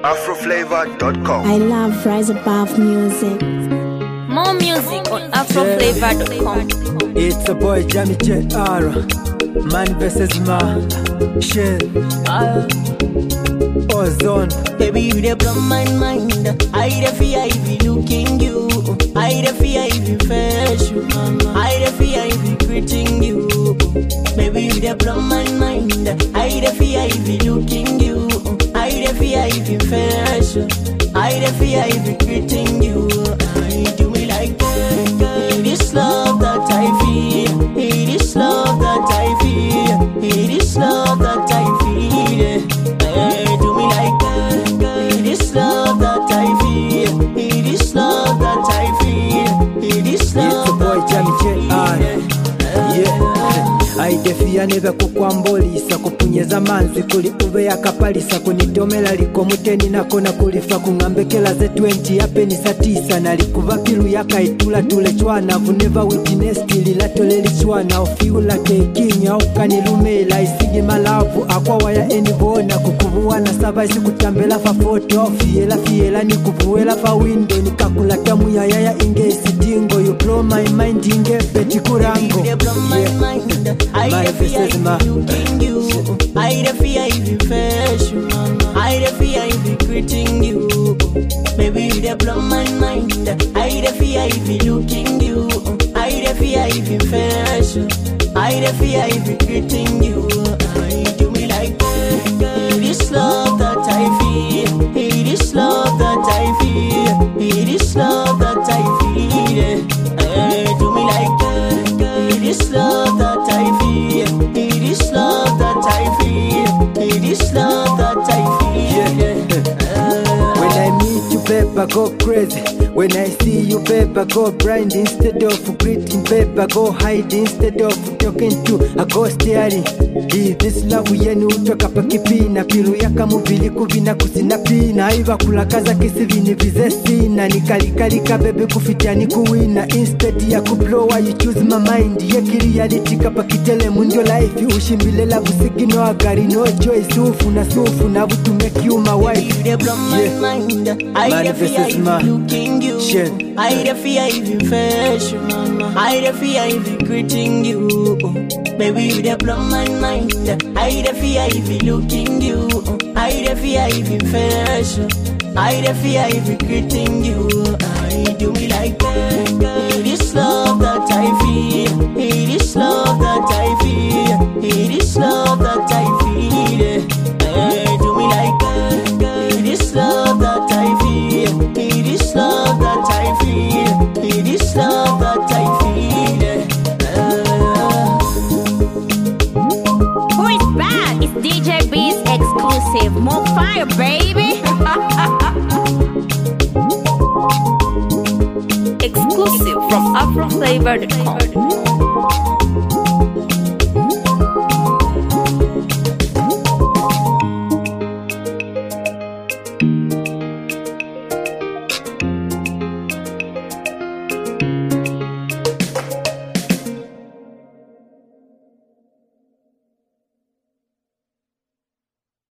afroflavor.com. I love Rise Above music. More music on afroflavor.com. It's a boy Jamie JR Man vs Man Shell Ozone Baby, you dey blow my mind. I dey fear if you looking you. I dey fear if you face you. I dey fear if you greeting you. Baby, you dey blow my mind. I dey fear if you looking you. I dey fear if you face you. I dey fear if you greeting you. I do me like that. It is love that I feel. It is love that I feel. It is love that I feel. Hey, do me like that. It is love that I feel. It is love that I feel. It is It's a love boy that Jamie I JR feel. Yeah aidefia neve kukwambolisa kupunyeza manzi kuli uve yakapalisa kunitomela liko muteni nako na kulifa kung'ambekela ze 20 yapenisa tisa nalikuva pilu yakaitula tule chwana vuneva witinesti lilatoleli chwana ofiula keikinya ukanilumela isigi malavu akwawaya enivona kukuvuwana sava isikutambela fa foto fiyela fiyela nikuvuwela fa windo nikakulata muyayaya inge isidingo you blow my mind inge petikurango You dey blow my Yeah. mind. I My dey fear versus if my- you looking you. I dey fear if you face you. I dey fear if you greeting you. Baby, you dey blow my mind. I dey fear if you looking you. I dey fear if you face you. I dey fear if you greeting you. I do me like that. It is love that I feel. It is love that I feel. It is love that I feel. Hey, do me like that. It is love that I feel. It is love that I feel. It is love that I feel. When I meet you, paper go crazy. When I see you, paper go blind. Instead of greeting, paper go hide. Instead of talking to a go staring. Di this love yenu utoka pakipina pilu yaka mubili kuvina kusina pina iva kulakaza kisivini vizesina nikalikalika bebe kufitiani kuwina instead ya kublowa you choose my mind yekili yalitika pakitele mundio life ushimbilela busigino agari no choice ufu na sufu na butu make you my wife You dey blow my Yeah. mind. I Man dey fear versus if man. you looking you. Shit. I dey fear if you face you. I dey fear if you greeting you. Baby, you dey blow my mind. I dey fear if you looking you. I dey fear if you face you. I dey fear if you greeting you. I do me like that. It is love that I feel. It is love that I feel. It is love that I feel. Hey, do me like that. It is love that I feel. It is love that I feel. It is love that I feel. Ah. Who is back? It's DJ B's exclusive. More fire, baby. exclusive from afroflavor.com.